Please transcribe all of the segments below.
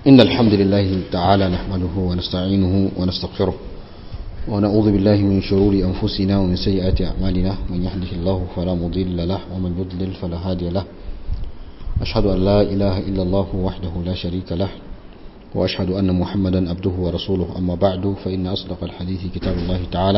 إن الحمد لله تعالى نحمده ونستعينه ونستغفره ونعوذ بالله من شرور أنفسنا ومن سيئات أعمالنا من يهده الله فلا مضل له ومن يضلل فلا هادي له أشهد أن لا إله إلا الله وحده لا شريك له وأشهد أن محمدا عبده ورسوله أما بعد فإن أصدق الحديث كتاب الله تعالى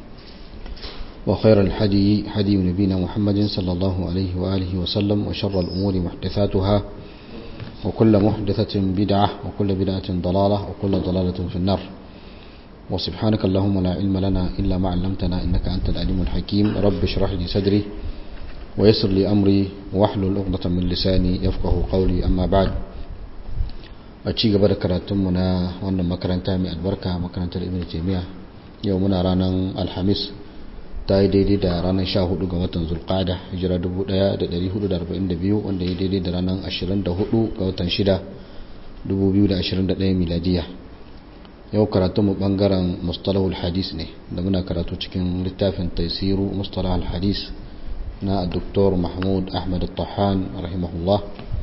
وخير الحدي حدي نبينا محمد صلى الله عليه وآله وسلم وشر الأمور محدثاتها وكل محدثة بدعة وكل بدعة ضلالة وكل ضلالة في النار وسبحانك اللهم لا علم لنا إلا ما علمتنا إنك أنت العليم الحكيم رب اشرح لي صدري ويسر لي أمري واحلل عقدة من لساني يفقه قولي أما بعد أتشي قبل كراتمنا وأن مكرنتا من البركة مكرنتا ابن تيمية يومنا رانا الحميس ta yi daidai da ranar 14 ga watan zulqada hijira 1442 wanda ya daidai da ranar 24 ga watan 6 2021 miladiya yau karatu mu bangaren mustalahul hadis ne da muna karatu cikin littafin taisiru mustalahul hadis na dr mahmud ahmad tahan rahimahullah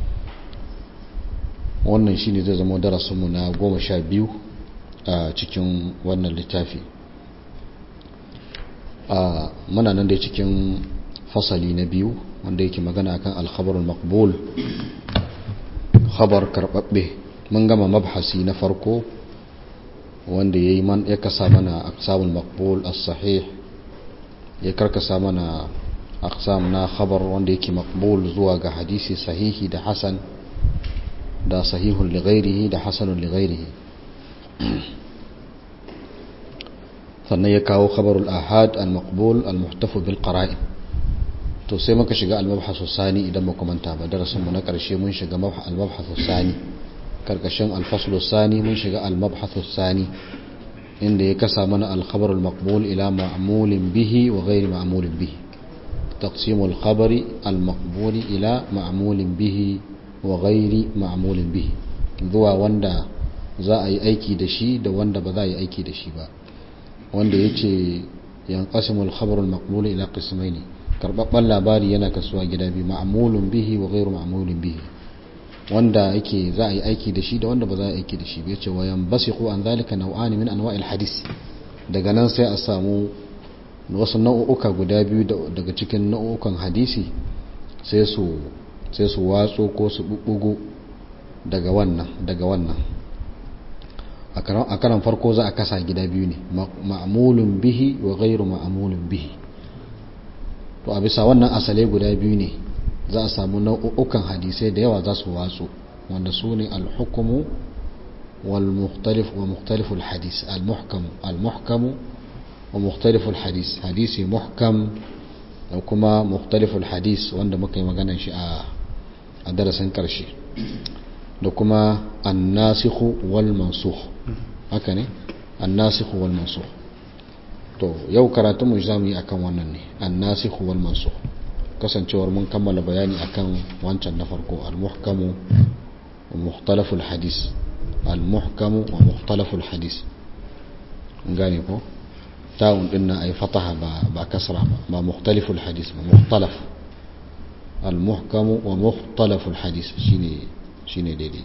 wannan shine zai zama darasinmu na goma sha biyu a cikin wannan littafi a muna nan dai cikin fasali na biyu wanda yake magana akan alkhabarul maqbul khabar karbabbe mun gama mabhasi na farko wanda yayi man ya kasa mana aqsamul maqbul as-sahih ya karkasa mana aqsam na khabar wanda yake maqbul zuwa ga hadisi sahihi da hasan da sahihun li ghairihi da hasanun li ghairihi sannan ya kawo khabarul ahad al-maqbul al-muhtafu bil qara'in to sai muka shiga al-mabhasu sani idan muka manta ba darasin mu na karshe mun shiga al-mabhasu sani karkashin al-faslu sani mun shiga al-mabhasu sani inda ya kasa mana al-khabar al-maqbul ila ma'mulin bihi wa ghairi ma'mulin bihi تقسيم الخبر المقبول إلى معمول به وغير معمول به zuwa wanda za a yi aiki da shi da wanda ba za a yi aiki da shi ba wanda ya ce yan ƙasimul khabarul maqbul ila qismaini karbabban labari yana kasuwa gida biyu ma'mulun bihi wa ghairu ma'mulin bihi wanda yake za a yi aiki da shi da wanda ba za a yi aiki da shi ba yace wa yanbasiqu an zalika naw'an min anwa'il hadis daga nan sai a samu wasu nau'uka guda biyu daga cikin nau'ukan hadisi sai su sai su watso ko su bubbugo daga wannan daga wannan a karan farko za a kasa gida biyu ne ma'amulun bihi wa gairu ma'amulun bihi to a bisa wannan asale guda biyu ne za a samu nau'ukan hadisai da yawa za su watsu wanda su ne alhukumu wal mukhtalif wa mukhtaliful hadis al-muhkamu al-muhkamu wa mukhtaliful hadis hadisi muhkam da kuma mukhtaliful hadis wanda muka yi maganar shi a darasin karshe da kuma annasikhu wal mansukh haka ne annasikhu wal mansukh to yau karatun mu zamu yi akan wannan ne annasikhu wal mansukh kasancewar mun kammala bayani akan wancan na farko al muhkamu wa mukhtalaful hadis al muhkamu wa mukhtalaful hadis gane ko ta'un din nan ay fataha ba ba kasra ba ba mukhtaliful hadis ba mukhtalaf al muhkamu wa mukhtalaful hadis shine shine daidai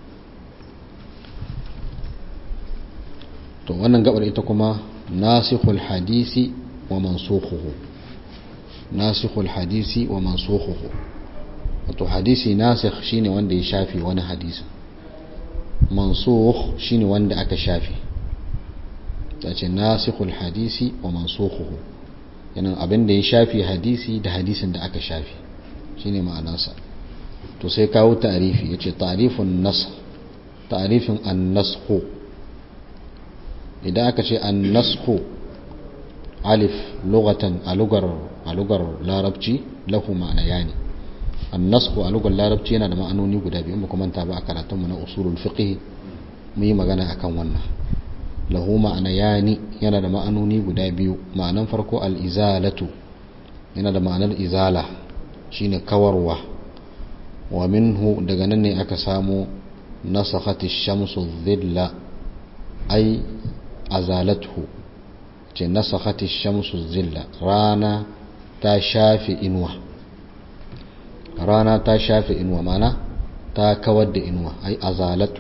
to wannan gabar ita kuma nasikhul hadisi wa mansukhuhu nasikhul hadisi wa mansukhuhu wato hadisi nasikh shine wanda ya shafi wani hadisi mansukh shine wanda aka shafi tace nasikhul hadisi wa mansukhuhu yana abin da ya shafi hadisi da hadisin da aka shafi shine ma'anarsa to sai kawo ta'arifi yace ta'rifun nasakh ta'rifin an-nasakh idan aka ce an-nasakh alif lughatan a lugar a lugar larabci lahu ma'ana yani an-nasakh a lugar larabci yana da ma'anoni guda biyu mu kuma ta ba a karatun mu na usulul fiqh mu yi magana akan wannan lahu ma'ana yani yana da ma'anoni guda biyu ma'anan farko al-izalatu yana da ma'anar izala shine kawarwa wa minhu daga nan ne aka samu nasakhati shamsu dhilla ay azalathu ce nasakhati shamsu dhilla rana ta shafi inuwa rana ta shafi inuwa mana ta kawar da inuwa ai azalathu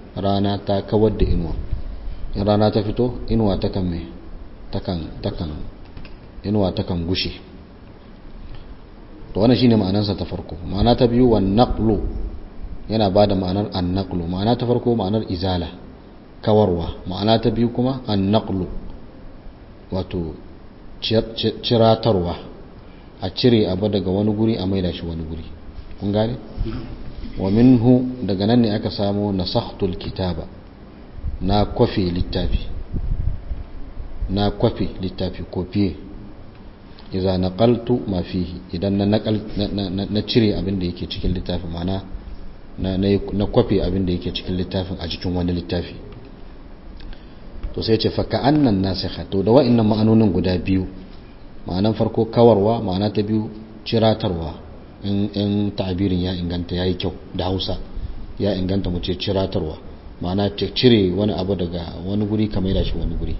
rana ta kawar da inuwa in rana ta fito inuwa takan mai takan takan inuwa takan gushe to wannan shine ma'anarsa ta farko ma'ana ta biyu wan naqlu yana bada ma'anar an naqlu ma'ana ta farko ma'anar izala kawarwa ma'ana ta biyu kuma an naqlu wato ciratarwa a cire abu daga wani guri a maida shi wani guri kun gane wa minhu daga nan ne aka samu nasakhtul kitaba na kwafe littafi na kwafe littafi kofiye iza naqaltu ma fihi idan na naqal na cire abin da yake cikin littafi mana na na kwafe abin da yake cikin littafin a cikin wani littafi to sai ce faka annan nasikha to da wa'annan ma'anonin guda biyu ma'anan farko kawarwa ma'ana ta biyu ciratarwa in in ta'abirin ya inganta yayi kyau da Hausa ya inganta mu ce ciratarwa ma'ana cire wani abu daga wani guri kamar da shi wani guri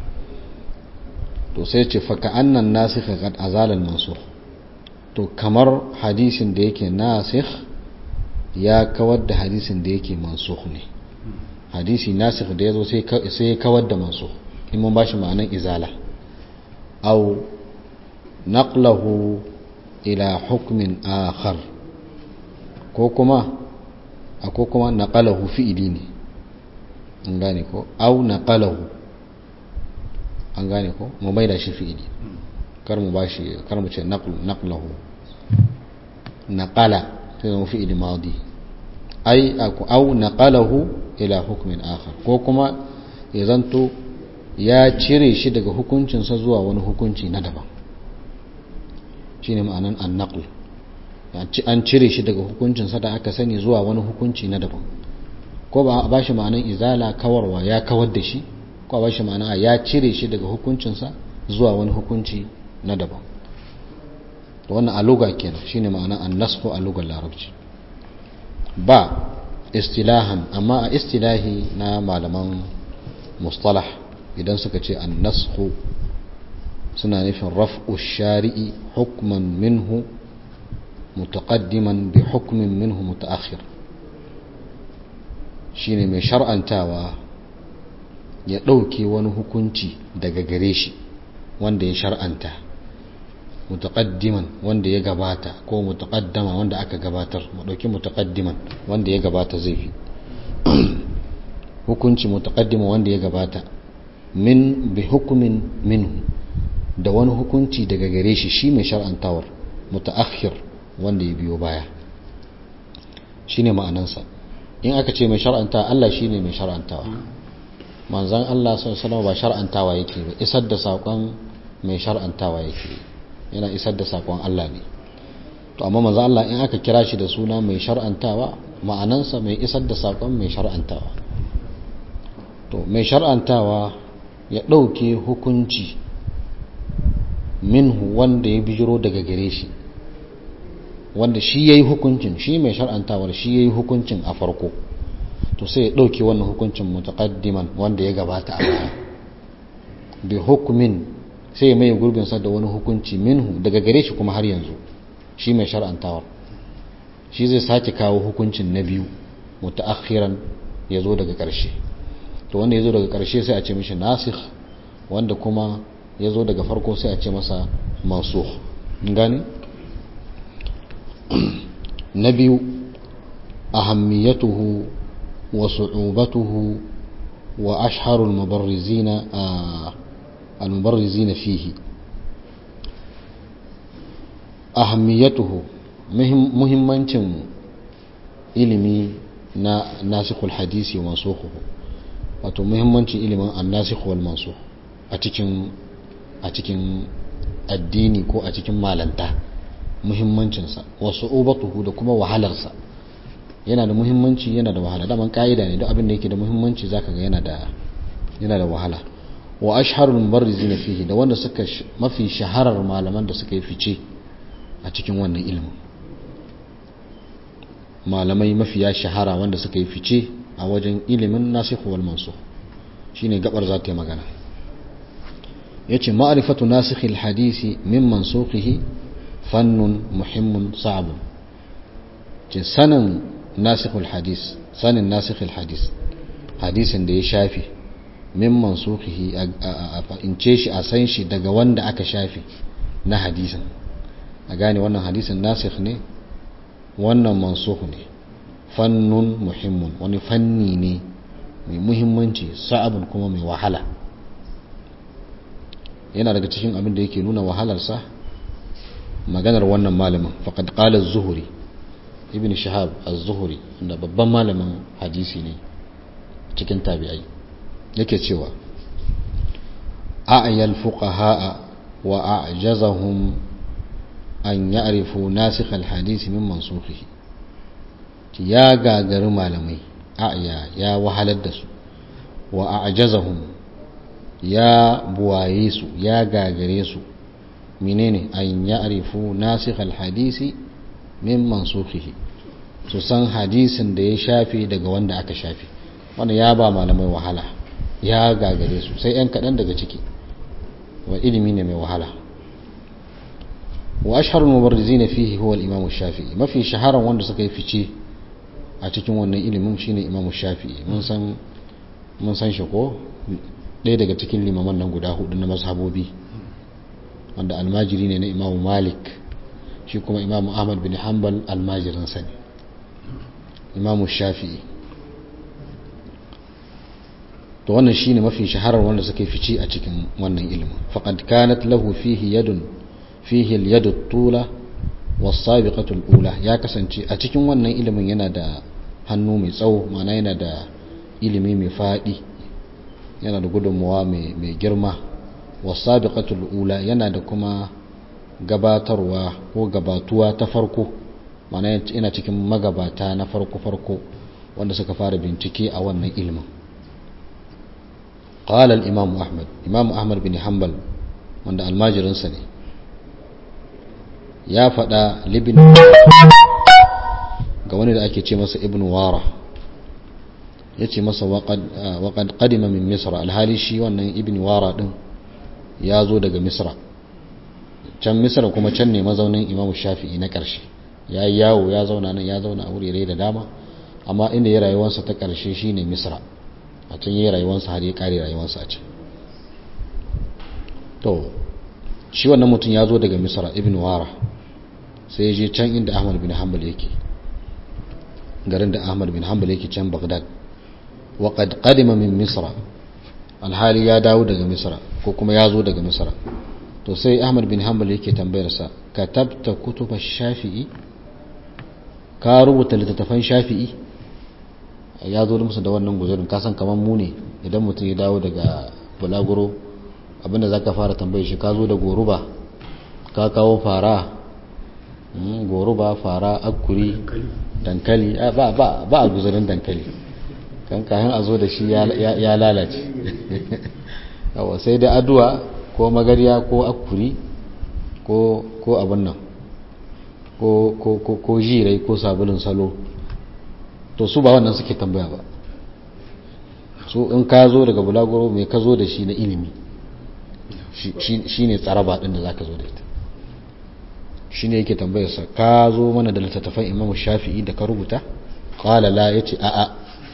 to sai ce faka annan nasikha qad azala al-mansukh to kamar hadisin da yake nasikh ya kawar da hadisin da yake mansukh ne hadisi nasikh da yazo sai sai ya kawar da mansukh in mun bashi ma'anan izala aw naqlahu ila hukmin akhar ko kuma ko kuma naqalahu fi'ili ne an gane ko aw naqalahu an gane ko mu bai da shi fi'ili kar mu bashi kar mu ce naqlahu naqala sai mu fi'ili madi ai aw naqalahu ila hukmin akhar ko kuma ya zanto ya cire shi daga hukuncinsa zuwa wani hukunci na daban shine ma'anan annaql an cire shi daga hukuncinsa da aka sani zuwa wani hukunci na daban ko ba a bashi ma'anan izala kawarwa ya kawar da shi ko a bashi ma'ana ya cire shi daga hukuncinsa zuwa wani hukunci na daban wannan aluga kenan shine ma'anan annasxu a lugar larabci ba istilahan amma a istilahi na malaman mustalah idan suka ce an nasku suna nufin raf'u shari'i hukman minhu mutaqaddiman bi hukmin minhu mutaakhir shine mai shar'antawa ya ɗauke wani hukunci daga gare shi wanda ya shar'anta mutaqaddiman wanda ya gabata ko mutaqaddama wanda aka gabatar mu dauki mutaqaddiman wanda ya gabata zai fi hukunci mutaqaddima wanda ya gabata min bi hukumin minhu da wani hukunci daga gare shi shi mai shar'antawar mutaakhir wanda ya biyo baya shine ma'anansa in aka ce mai shar'anta Allah shine mai shar'antawa manzon Allah sallallahu alaihi wasallam ba shar'antawa yake ba isar da sakon mai shar'antawa yake yana isar da sakon Allah ne to amma manzo Allah in aka kira shi da suna mai shar'antawa ma'anansa mai isar da sakon mai shar'antawa to mai shar'antawa ya ɗauke hukunci minhu wanda ya bijiro daga gare shi wanda shi ya yi hukuncin shi mai shar'antawar shi ya yi hukuncin a farko to sai ya ɗauke wannan hukuncin mutaƙaddiman wanda ya gabata a baya bi hukumin sai ya mai gurbinsa da wani hukunci minhu daga gare shi kuma har yanzu shi mai shar'antawar shi zai sake kawo hukuncin na biyu mutaakhiran ya zo daga ƙarshe to wanda ya zo daga ƙarshe sai a ce mishi nasikh wanda kuma ya zo daga farko sai a ce masa mansukh gani na biyu ahammiyatuhu wa su'ubatuhu wa ashharul mubarrizina المبرزين فيه أهميته مهمة ilimi na nasikul hadisi wa mansukhu wato muhimmancin ilimin annasikh wal mansukh a cikin a cikin addini ko a cikin malanta muhimmancinsa wa su'ubatuhu da kuma wahalarsa yana da muhimmanci yana da wahala daman ka'ida ne duk abin da yake da muhimmanci zaka ga yana da yana da wahala wa asharul mubarrizin fihi da wanda suka mafi shaharar malaman da suka yi fice a cikin wannan ilimin malamai mafiya shahara wanda suka yi fice a wajen ilimin nasikh wal mansukh shine gabar za ta yi magana yace ma'rifatu nasikh al hadisi min mansukhihi fannun muhimmun sa'ab ce sanin nasikh al hadis sanin nasikh al hadis hadisin da ya shafi min mansukhihi a fahimce shi a san shi daga wanda aka shafi na hadisin a gane wannan hadisin nasikh ne wannan mansukh ne fannun muhimmun wani fanni ne mai muhimmanci sa'abun kuma mai wahala yana daga cikin abin da yake nuna wahalarsa maganar wannan malamin faqad qala az-zuhri ibn shahab az-zuhri da babban malamin hadisi ne cikin tabi'ai yake cewa a'yal fuqaha wa a'jazahum an ya'rifu nasikh al-hadisi min mansukhihi ya gagari malamai a'ya ya wahalar da su wa a'jazahum ya buwaye su ya gagare su menene an ya'rifu nasikh al-hadisi min mansukhihi su san hadisin da ya shafe daga wanda aka shafe wanda ya ba malamai wahala ya gagare su sai yan kaɗan daga ciki wa ilimi ne mai wahala wa asharul mubarrizin fihi huwa al-imam shafi'i mafi shaharan wanda suka yi fice a cikin wannan ilimin shine imam shafi'i mun san mun san shi ko ɗaya daga cikin limaman nan guda hudu na mazhabobi wanda almajiri ne na imam malik shi kuma imam ahmad bin hanbal almajirin sani imam shafi'i to wannan shine mafi shaharar wanda suka fice a cikin wannan ilimin faqad kanat lahu fihi yadun fihi al-yadu tula was-sabiqatu al-ula ya kasance a cikin wannan ilimin yana da hannu mai tsawo ma'ana yana da ilimi mai fadi yana da gudunmuwa mai girma was-sabiqatu al-ula yana da kuma gabatarwa ko gabatuwa ta farko ma'ana yana cikin magabata na farko-farko wanda suka fara bincike a wannan ilimin قال الإمام أحمد إمام أحمد بن حنبل wanda almajirinsa ne ya faɗa libin ga wani da ake ce masa ibn wara ya ce masa waƙad ƙadima min misra alhali shi wannan ibn wara ɗin ya zo daga misra can misra kuma can ne mazaunin imamu shafi'i na ƙarshe ya yi yawo ya zauna nan ya zauna a wurare da dama amma inda ya rayuwarsa ta ƙarshe shine misra a can yi rayuwarsa har ya kare rayuwarsa a can to shi wannan mutum ya zo daga misra ibn wara sai ya je can inda ahmad bin hanbal yake garin da ahmad bin hanbal yake can bagdad wa qad qadima min misra alhali ya dawo daga misra ko kuma ya zo daga misra to sai ahmad bin hanbal yake tambayar sa katabta kutuba shafi'i ka rubuta littattafan shafi'i ya zo musu da wannan guzurin kasan kamar mu ne idan mutum ya dawo daga bulaguro abinda za ka fara tambaye shi ka zo da goruba ka kawo fara goruba fara akuri dankali ba a guzurin dankali kan kayan a zo da shi ya lalace yawa sai da aduwa ko magariya ko akuri ko abin nan ko jirai ko sabulun salo to su ba wannan suke tambaya ba su in ka zo daga bulaguro mai ka zo da shi na ilimi shi ne tsaraba ɗin da za ka zo da ita shi ne yake tambayarsa ka zo mana da littattafan imamu shafi'i da ka rubuta ƙwala la ya ce a'a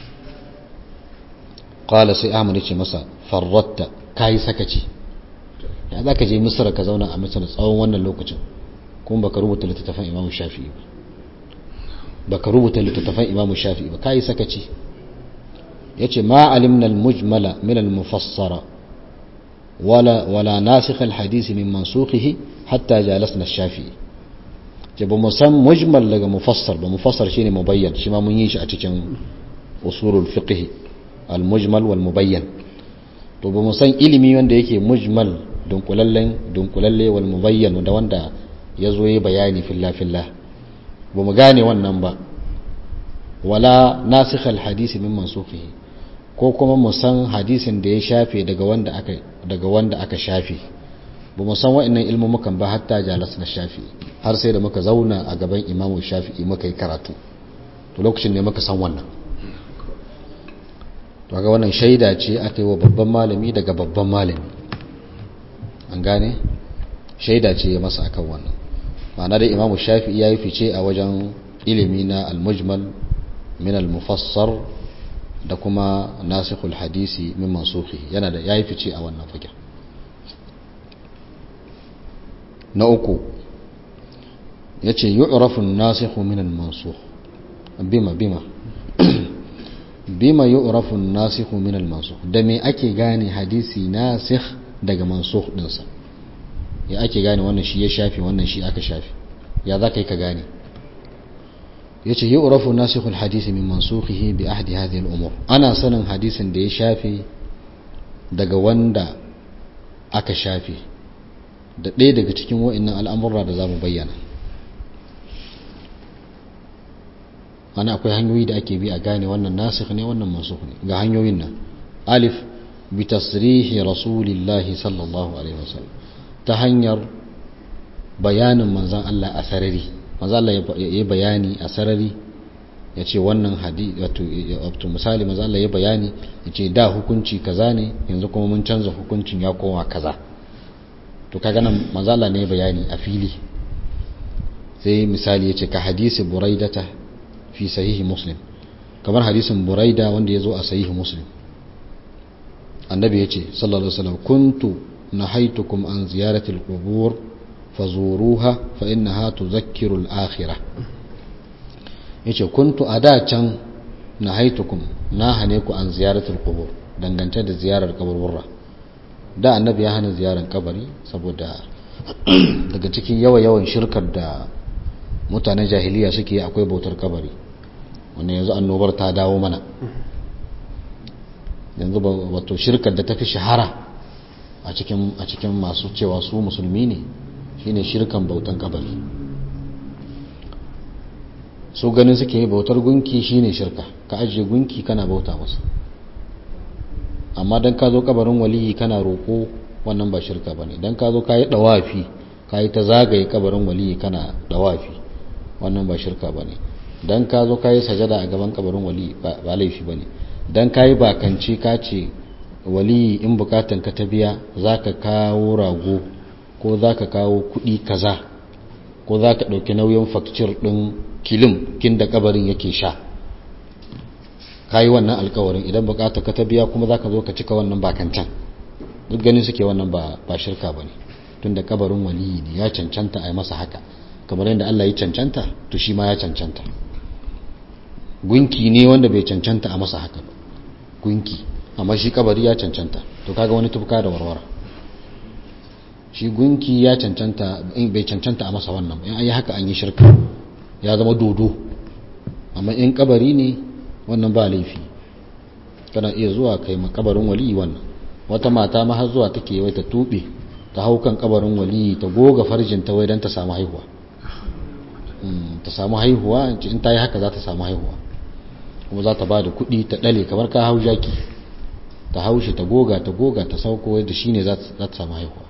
ƙwala sai ahmad ya ce masa farratta ka yi sakaci ya za ka je misira ka zauna a misira tsawon wannan lokacin kuma baka rubuta littattafan imamu shafi'i ba baka rubuta littattafan imamu shafi'i ba kai sakaci yace ma alimna al-mujmala min al-mufassara wala wala nasikh al-hadith min mansukhihi hatta jalasna ash-shafi'i ce ba mu san mujmal daga mufassar ba mufassar shine mubayyan shi ma mun yi shi a cikin usulul fiqh al-mujmal wal mubayyan to ba mu san ilimi wanda yake mujmal dunkulallen dunkulalle wal mubayyan da wanda yazo yi bayani fillah fillah ba mu gane wannan ba wala nasikh alhadisi min mansukhihi ko kuma mu san hadisin da ya shafe daga wanda aka daga wanda aka shafe ba mu san wa'annan ilmumukan ba hatta jalas na shafi har sai da muka zauna a gaban imamu shafi'i muka yi karatu to lokacin ne muka san wannan to ga wannan shaida ce aka yi wa babban malami daga babban malami an gane shaida ce ya masa akan wannan ma'ana da imamu shafi'i ya yi fice a wajen ilimi na al-mujmal min al-mufassar da kuma nasikhul hadisi min mansukhi yana da yayi fice a wannan fagen na uku yace yu'rafu an-nasikhu min al-mansukh bima bima bima yu'rafu an-nasikhu min al-mansukh da me ake gane hadisi nasikh daga mansukh dinsa ya ake gane wannan shi ya shafi wannan shi aka shafi ya za ka yi ka gane ya ce yu'rafu nasikhul hadisi min mansukhihi bi ahdi hadhihi al-umur ana sanin hadisin da ya shafi daga wanda aka shafi da ɗaya daga cikin wa'annan al'amurra da za mu bayyana ana akwai hanyoyi da ake bi a gane wannan nasikh ne wannan mansukh ne ga hanyoyin nan alif bi tasrihi rasulillahi sallallahu alaihi wasallam ta hanyar bayanin manzan Allah a sarari manzan Allah ya yi bayani a sarari ya ce wannan hadi wato misali manzan Allah ya bayani ya ce da hukunci kaza ne yanzu kuma mun canza hukuncin ya koma kaza to kaga nan manzan Allah ne bayani a fili sai misali ya ce ka hadisi buraidata fi sahihi muslim kamar hadisin buraida wanda ya zo a sahihi muslim annabi ya ce sallallahu alaihi wasallam kuntu نهيتكم عن زيارة القبور فزوروها فإنها تذكر الآخرة yace kuntu a da can na haitukum na hane ku an ziyaratul qubur dangance da ziyarar kaburburra da annabi ya hana ziyarar kabari saboda daga cikin yawa yawan shirkar da mutanen jahiliya suke akwai bautar kabari wannan yanzu annobar ta dawo mana yanzu wato shirkar da ta fi shahara a cikin a cikin masu cewa su musulmi ne shine shirkan bautan kabari su ganin suke yi bautar gunki shine shirka ka ajiye gunki kana bauta masa amma dan ka zo kabarin waliyi kana roko wannan ba shirka bane dan ka zo ka yi dawafi ka yi ta zagaye kabarin waliyi kana dawafi wannan ba shirka bane dan ka zo ka yi sajada a gaban kabarin waliyi ba laifi bane dan ka yi bakance ka ce waliyi in bukatan ka ta biya za ka kawo rago ko za ka kawo kudi kaza ko za ka ɗauki nauyin fakcir ɗin kilim kin da kabarin yake sha ka yi wannan alkawarin idan bukatan ka ta biya kuma za ka zo ka cika wannan bakancan duk ganin suke wannan ba shirka ba ne tun da kabarin waliyi ne ya cancanta a yi masa haka kamar yadda Allah ya cancanta to shi ma ya cancanta gunki ne wanda bai cancanta a masa haka ba gunki amma shi kabari ya cancanta to kaga wani tufka da warwara shi gunki ya cancanta bai cancanta a masa wannan in an yi haka an yi shirka ya zama dodo amma in kabari ne wannan ba laifi kana iya zuwa kai kabarin waliyi wannan wata mata ma har zuwa take wai ta tube ta hau kan kabarin waliyi ta goga farjin ta wai dan ta samu haihuwa ta samu haihuwa in ta yi haka za ta samu haihuwa kuma za ta ba da kuɗi ta ɗale kamar ka hau jaki ta haushi ta goga ta goga ta sauko da shi ne za ta samu haihuwa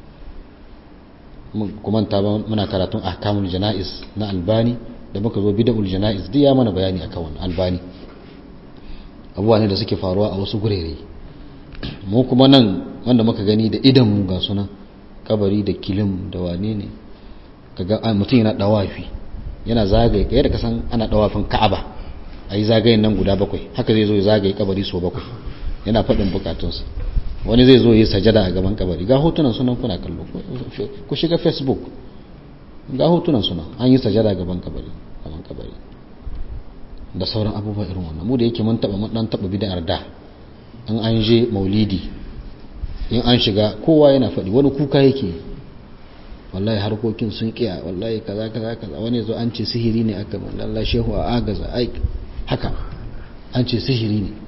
kuma ta muna karatun ahkamul jana'iz na albani da muka zo bid'ul jana'iz duk ya mana bayani akan wannan albani abubuwa ne da suke faruwa a wasu gurere mu kuma nan wanda muka gani da idan mu ga suna kabari da kilim da wane ne kaga mutum yana dawafi yana zagaye kai da kasan ana dawafin ka'aba ayi zagayen nan guda bakwai haka zai zo ya zagaye kabari so bakwai yana faɗin bukatunsa wani zai zo yi sajada a gaban kabari ga hotunan sunan kuna kallo ku shiga facebook ga hotunan suna an yi sajada gaban kabari gaban kabari da sauran abubuwa irin wannan mu da yake mun taba mun dan taba bid'ar da in an je maulidi in an shiga kowa yana faɗi wani kuka yake wallahi harkokin sun kiya wallahi kaza kaza kaza wani zo an ce sihiri ne aka wallahi shehu a agaza ai haka an ce sihiri ne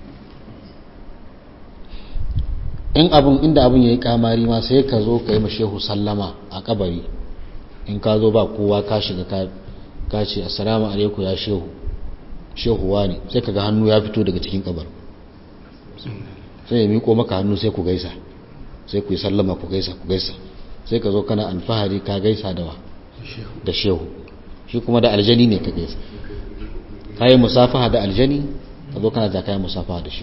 in abun inda abun yayi kamari ma sai ka zo ka yi shehu sallama a kabari in ka zo ba kowa ka shiga ka ka ce assalamu alaikum ya shehu shehu wani sai kaga hannu ya fito daga cikin kabar sai ya miko maka hannu sai ku gaisa sai ku yi sallama ku gaisa ku gaisa sai ka zo kana alfahari ka gaisa da wa da shehu shi kuma da aljani ne ka gaisa kayi musafaha da aljani ka zo kana da kayi musafaha da shehu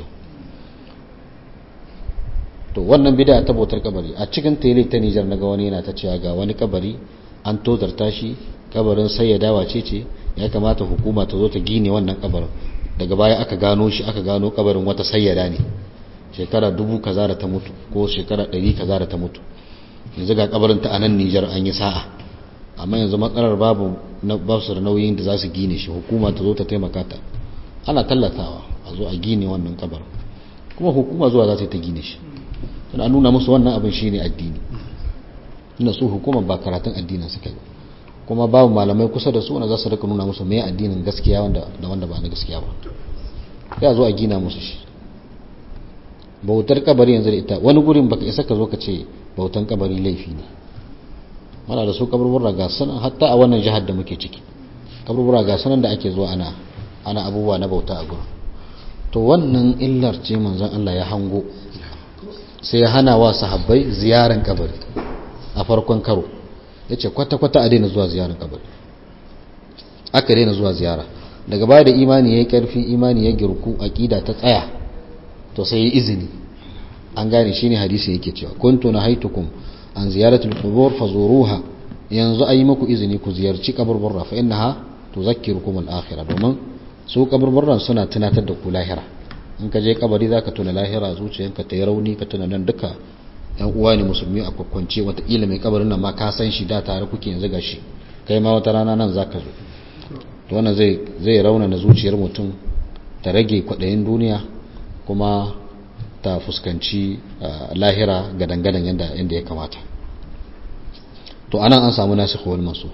to wannan bid'a ta bautar kabari a cikin tele ta Nijar naga wani yana ta cewa ga wani kabari an tozarta shi kabarin sayyada wace ce ya kamata hukuma ta zo ta gine wannan kabarin daga baya aka gano shi aka gano kabarin wata sayyada ne shekara dubu kaza da ta mutu ko shekara ɗari kaza da ta mutu yanzu ga kabarin ta a nan Nijar an yi sa'a amma yanzu matsalar babu ba su da nauyin da za su gine shi hukuma ta zo ta taimaka ta ana tallatawa a zo a gine wannan kabarin kuma hukuma zuwa za ta yi ta gine shi tana nuna musu wannan abin shi ne addini ina su hukumar ba karatun addinin suka yi kuma babu malamai kusa da su wanda za su rika nuna musu mai addinin gaskiya wanda da wanda ba na gaskiya ba ya zo a gina musu shi bautar kabari yanzu da ita wani gurin baka isa ka zo ka ce bautan kabari laifi ne mana da su kaburbura ga sanan hatta a wannan jihar da muke ciki kaburbura ga sanan da ake zuwa ana ana abubuwa na bauta a gurin to wannan illar ce manzon Allah ya hango sai ya hana wa sahabbai ziyaran kabari a farkon karo yace kwata kwata a daina zuwa ziyaran kabari aka daina zuwa ziyara daga baya da imani yayi karfi imani ya girku aqida ta tsaya to sai yi izini an gane shine hadisi yake cewa kuntu nahaitukum an ziyaratul qubur fazuruha yanzu ayi muku izini ku ziyarci kaburburra fa innaha tuzakkirukum al-akhirah domin su kaburburran suna tunatar da ku lahira in ka je kabari zaka tuna lahira zuciyanka ta yi rauni ka tuna nan duka yan uwa ne musulmi a kwakwance wataƙila mai kabarin nan ma ka san shi da tare kuke yanzu gashi kai ma wata rana nan zaka zo to wannan zai zai rauna na zuciyar mutum ta rage kwaɗayin duniya kuma ta fuskanci lahira ga dangadan yadda ya kamata to anan an samu nasikh wal mansukh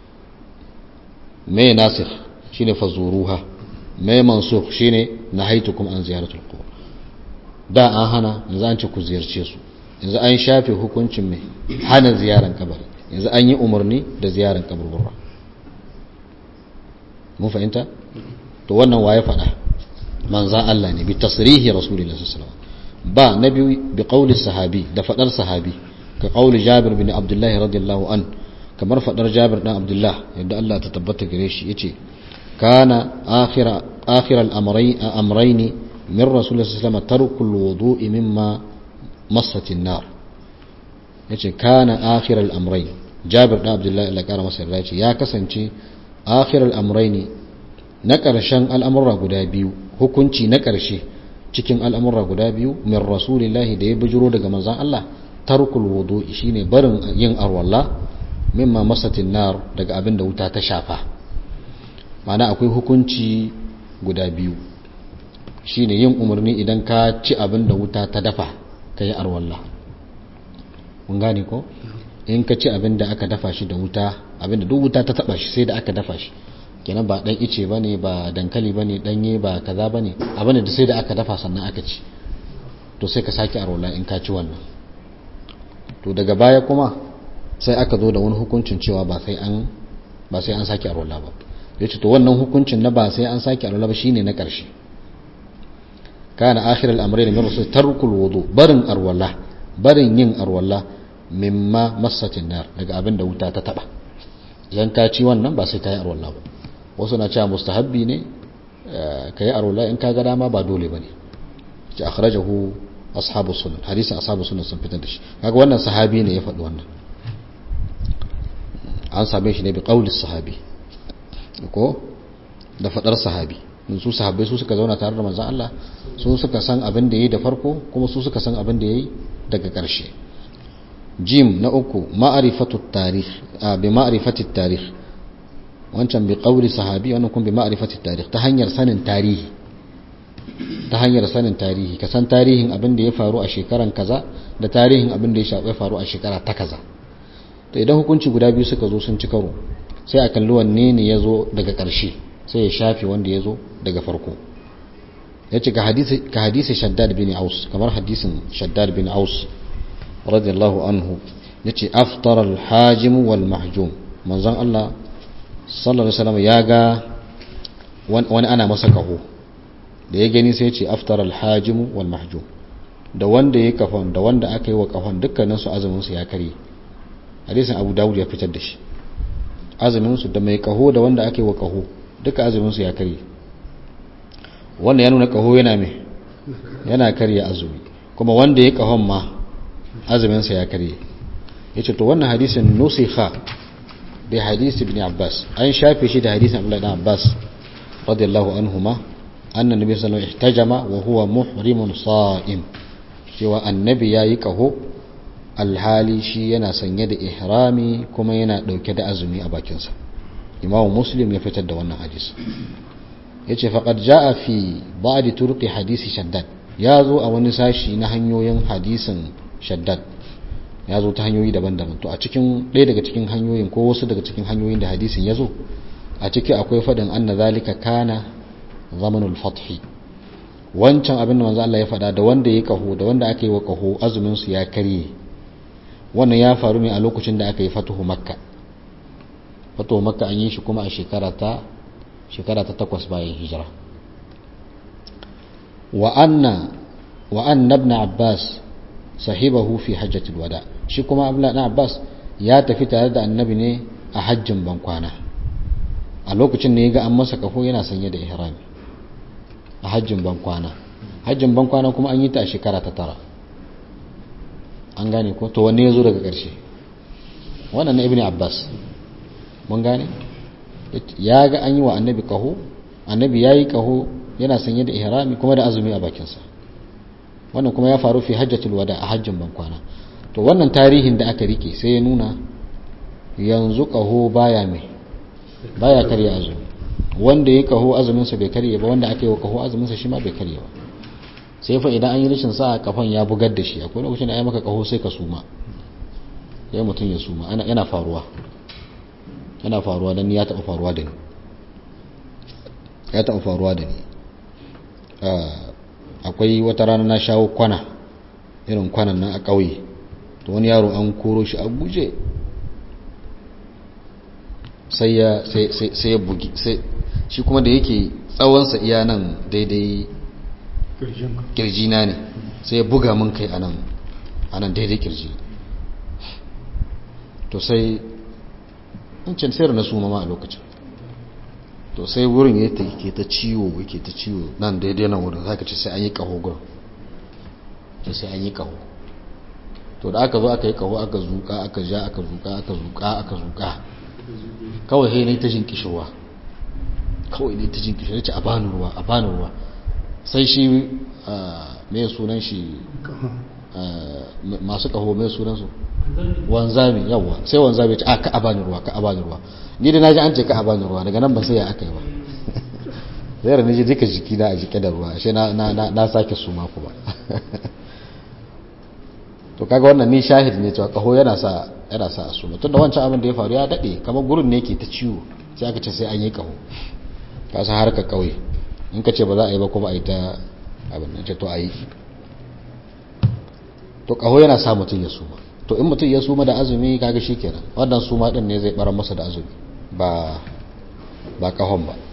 me nasikh shine fazuruha me mansukh shine nahaitukum an ziyaratul qubur da an hana yanzu an ce ku ziyarce su yanzu an shafe hukuncin mai hana ziyaran kabari yanzu an yi umarni da ziyaran kaburbura mun fahimta to wannan waye faɗa manzan Allah ne bi tasrihi rasulullah sallallahu alaihi ba na biyu bi qawli sahabi da fadar sahabi ka qawli Jabir bin Abdullah radiyallahu an kamar fadar Jabir dan Abdullah yadda Allah ta tabbata gare shi yace kana akhira akhir al-amrayn amrayn min rasulullah sallallahu alaihi wasallam tarku al-wudu'i mimma massat an-nar yace kana akhir al-amrayn Jabir dan Abdullah Allah kara masa yarda yace ya kasance akhir al-amrayn na ƙarshen al'amurra guda biyu hukunci na ƙarshe cikin al'amurra guda biyu min rasulillahi da ya bijiro daga manzan Allah tarkul wudu shine barin yin arwalla mimma masatin nar daga abin da wuta ta shafa mana akwai hukunci guda biyu shine yin umarni idan ka ci abin da wuta ta dafa ka yi arwalla mun gane ko in ka ci abin da aka dafa shi da wuta abin da duk wuta ta taba shi sai da aka dafa shi kenan ba dan ice bane ba dankali bane danye ba kaza bane abin da sai da aka dafa sannan aka ci to sai ka sake arwala in ka ci wannan to daga baya kuma sai aka zo da wani hukuncin cewa ba sai an ba sai an sake arwala ba yace to wannan hukuncin na ba sai an sake arwala ba shine na karshe kana akhir al-amrayn min rasul tarkul wudu barin arwala barin yin arwala mimma massatin nar daga abin da wuta ta taba idan ka ci wannan ba sai ka yi arwala ba wasu na cewa mustahabbi ne ka yi arwala in ka ga dama ba dole ba ne ce akhrajahu ashabu sunan hadisin ashabu sunan sun fitar da shi kaga wannan sahabi ne ya faɗi wannan an same shi ne bi qauli sahabi ko da faɗar sahabi su sahabbai su suka zauna tare da manzon Allah su suka san abin da yayi da farko kuma su suka san abin da yayi daga ƙarshe jim na uku ma'rifatu tarikh bi ma'rifati tarikh wancan bi qawli sahabi wannan kuma bi ma'rifati tarikh ta hanyar sanin tarihi ta hanyar sanin tarihi ka san tarihin abin da ya faru a shekaran kaza da tarihin abin da ya faru a shekara ta kaza to idan hukunci guda biyu suka zo sun ci karo sai a kalli wanne ne ya zo daga ƙarshe sai ya shafi wanda ya zo daga farko ya ce ka hadisi shaddad bin aus kamar hadisin shaddad bin aus radiyallahu anhu ya ce aftar alhajim wal mahjum manzon Allah sallallahu alaihi wasallam ya ga wani ana masa kaho da ya gani sai ce aftar alhajim wal mahjum da wanda ya kafan da wanda aka yi wa kafan dukkanin su azumin su ya kare hadisin abu dawud ya fitar da shi azumin su da mai kaho da wanda aka yi wa kaho duka azumin su ya kare wanda ya nuna kaho yana mai yana karya azumi kuma wanda ya kahon ma azumin sa ya kare yace to wannan hadisin nusikha bi hadisi ibn abbas an shafe shi da hadisin abdullahi ibn abbas radiyallahu anhuma annan nabi sallallahu alaihi ihtajama wa huwa muhrimun sa'im cewa annabi yayi kaho alhali shi yana sanye da ihrami kuma yana dauke da azumi a bakinsa imamu muslim ya fitar da wannan hadisi yace faqad jaa fi ba'd turqi hadisi shaddad ya zo a wani sashi na hanyoyin hadisin shaddad ya zo ta hanyoyi daban-daban to a cikin ɗaya daga cikin hanyoyin ko wasu daga cikin hanyoyin da hadisin ya zo a ciki akwai faɗin anna zalika kana zamanul fathi wancan abin da manzo Allah ya faɗa da wanda ya kaho da wanda aka yi wa kaho azumin su ya karye wannan ya faru ne a lokacin da aka yi fatuhu makka fatuhu makka an yi shi kuma a shekara ta shekara ta takwas bayan hijira wa anna wa anna ibn abbas sahibahu fi hajjatul wada shi kuma abdullah ibn abbas ya tafi tare da annabi ne a hajjin bankwana a lokacin ne ga an masa kafo yana sanye da ihrami a hajjin bankwana hajjin bankwana kuma an yi ta a shekara ta tara an gane ko to wanne ya zo daga ƙarshe wannan na ibn abbas mun gane ya ga an yi wa annabi kaho annabi ya yi kaho yana sanye da ihrami kuma da azumi a bakinsa wannan kuma ya faru fi hajjatul wada a hajjin bankwana to wannan tarihin da aka rike sai ya nuna yanzu kaho baya mai baya karya azumi wanda ya kaho azuminsa bai karye ba wanda aka yi wa kaho azuminsa shi ma bai karye ba sai fa idan an yi rashin sa kafan ya bugar da shi akwai lokacin da ya maka kaho sai ka suma sai mutum ya suma yana faruwa yana faruwa dan ya taɓa faruwa da ni ya taɓa faruwa da ni akwai wata rana na shawo kwana irin kwanan nan a ƙauye to wani yaro an koro shi a guje sai ya sai ya bugi sai shi kuma da yake tsawonsa iya nan daidai kirjina ne sai ya buga min kai a nan daidai kirji to sai in sayar na suma ma a lokacin to sai wurin ya ke ta ciwo yake ta ciwo nan daidai nan wurin zaka ce sai an yi kaho gurin ce sai an yi kaho to da aka zo aka yi kaho aka zuka aka ja aka zuka aka zuka aka zuka kawai sai ne ta jin kishirwa kawai ne ta jin kishirwa ce a bani ruwa a bani ruwa sai shi mai sunan shi masu kaho mai sunan su wanzami yawa sai wanzami ce a ka abani ruwa ka abani ruwa ni da naji an ce ka abani ruwa daga nan ba sai ya aka yi ba zai rana ji duka jiki na a jike da ruwa ashe na sake suma kuma to kaga wannan ni shahid ne cewa kaho yana sa yana sa suma tunda wancan abin da ya faru ya dade kamar gurin ne yake ta ciwo sai aka ce sai an yi kaho ka san harka kauye in ka ce ba za a yi ba kuma a yi ta abin nan ce to a yi to kaho yana sa mutum ya suma to in mutum ya suma da azumi kaga shikenan wannan suma din ne zai bara masa da azumi ba ba kahon ba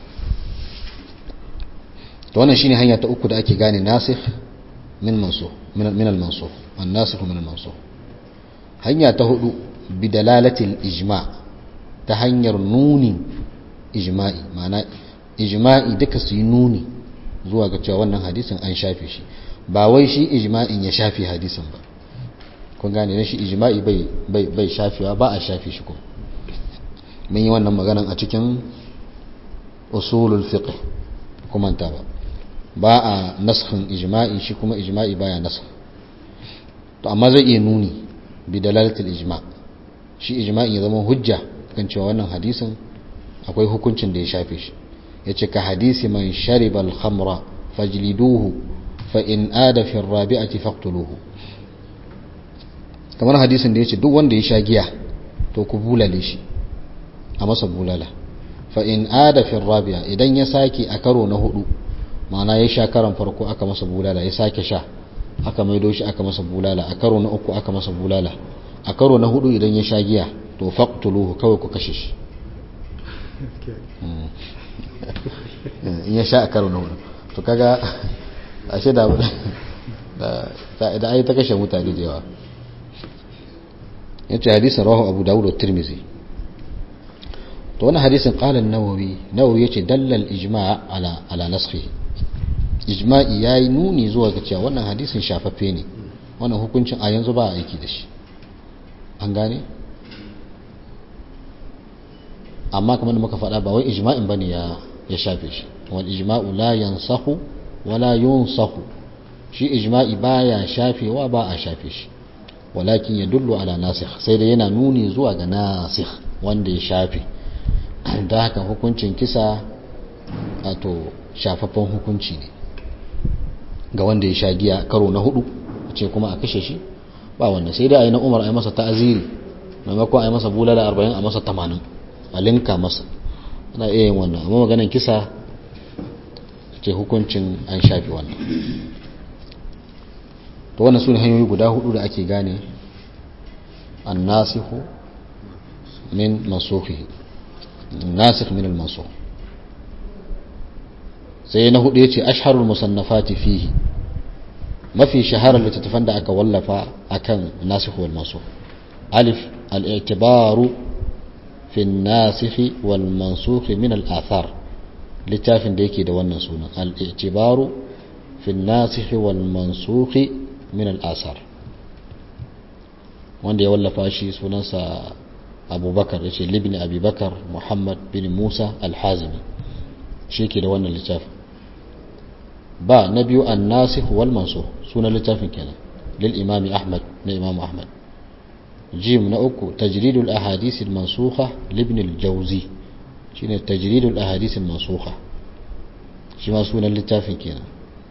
to wannan shine hanya ta uku da ake gane nasikh min mansukh min al-mansukh an-nasikh min al-mansukh hanya ta hudu bi dalalati al-ijma' ta hanyar nuni ijma'i ma'ana ijma'i duka su yi nuni zuwa ga cewa wannan hadisin an shafe shi ba wai shi ijma'in ya shafe hadisin ba kun gane ne shi ijma'i bai bai bai shafewa ba a shafe shi ko mun yi wannan maganan a cikin usulul fiqh kuma ta ba ba a naskhin ijma'i shi kuma ijma'i baya naskh to amma zai iya nuni bi dalalatul ijma' shi ijma'i ya zama hujja kan cewa wannan hadisin akwai hukuncin da ya shafe shi yace ka hadisi man shariba al-khamra fajliduhu fa in ada fi ar-rabi'ati faqtuluhu kamar hadisin da yace duk wanda ya sha giya to ku bulale shi a masa bulala fa in ada fi ar-rabi'a idan ya sake a karo na hudu ma'ana ya sha karan farko aka masa bulala ya sake sha aka maido shi aka masa bulala a karo na uku aka masa bulala a karo na hudu idan ya sha giya to faqtuluhu kawai ku kashe shi in ya sha a karo na hudu to kaga ashe da da ai ta kashe mutane da yawa yace hadisin rawahu abu dawud da tirmizi to wannan hadisin qala an-nawawi nawawi yace dalla al-ijma' ala ala naskhi ijma'i yayi nuni zuwa ga cewa wannan hadisin shafaffe ne wannan hukuncin a yanzu ba a aiki da shi an gane amma kamar da muka faɗa ba wai ijma'in bane ya ya shafe shi wal ijma'u la yansahu wala yunsahu shi ijma'i baya shafewa ba a shafe shi walakin ya dullu ala nasikh sai da yana nuni zuwa ga nasikh wanda ya shafe da haka hukuncin kisa wato shafaffen hukunci ne ga wanda ya sha giya karo na hudu ce kuma a kashe shi ba wanda sai dai a yi na umar a yi masa ta'aziri maimakon a yi masa bulala arba'in a masa tamanin a linka masa ana iya yin wannan amma maganin kisa ce hukuncin an shafi wannan to wannan su ne hanyoyi guda hudu da ake gane an nasihu min mansukhihi nasikh min al-mansukh sai na hudu yace ashharul musannafati fihi mafi shaharar littattafan da aka wallafa akan nasikh wal mansukh alif al-i'tibaru fi an-nasikh wal mansukh min al-athar littafin da yake da wannan sunan al-i'tibaru fi an-nasikh wal mansukh min al-athar wanda ya wallafa shi sunansa abubakar ya ce libni abubakar muhammad bin musa alhazimi shi ke da wannan littafin ba na biyu an nasih wal mansukh sunan littafin kenan lil imami ahmad na imam ahmad jim na uku tajridul ahadith al mansukha libn al jawzi shine tajridul ahadith al mansukha shi ma sunan littafin kenan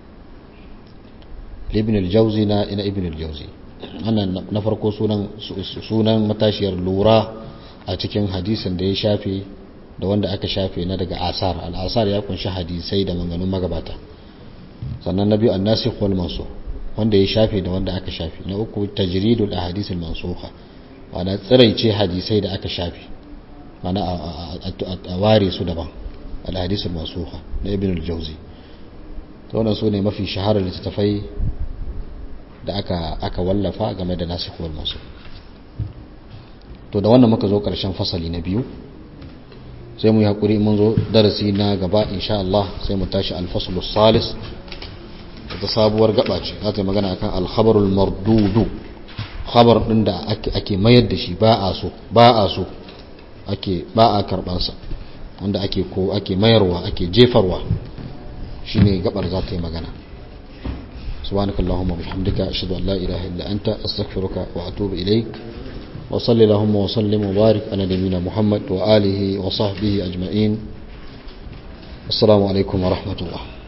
libn al jawzi na ina ibn al jawzi wannan na farko sunan sunan matashiyar lura a cikin hadisin da ya shafe da wanda aka shafe na daga asar al'asar ya kunshi hadisai da manganun magabata sannan na biyu annasikh wal mansukh wanda ya shafe da wanda aka shafe na uku tajridul ahadith al mansukha wanda tsiraice hadisai da aka shafe mana a ware su daban al hadith al mansukha na ibn al jawzi to wannan su ne mafi shaharar littattafai da aka aka wallafa game da nasikh wal mansukh to da wannan muka zo karshen fasali na biyu sai mu yi hakuri mun zo darasi na gaba insha Allah sai mu tashi al-faslu salis ta sabuwar gaba ce za ta yi magana akan al-khabarul mardudu khabar din da ake mayar da shi ba a so ba a so ake ba a karban sa wanda ake ko ake mayarwa ake jefarwa shine gabar za ta yi magana سبحانك اللهم وبحمدك أشهد أن لا إله إلا أنت أستغفرك وأتوب إليك وصل اللهم وسلم وبارك على نبينا محمد وآله وصحبه أجمعين السلام عليكم ورحمة الله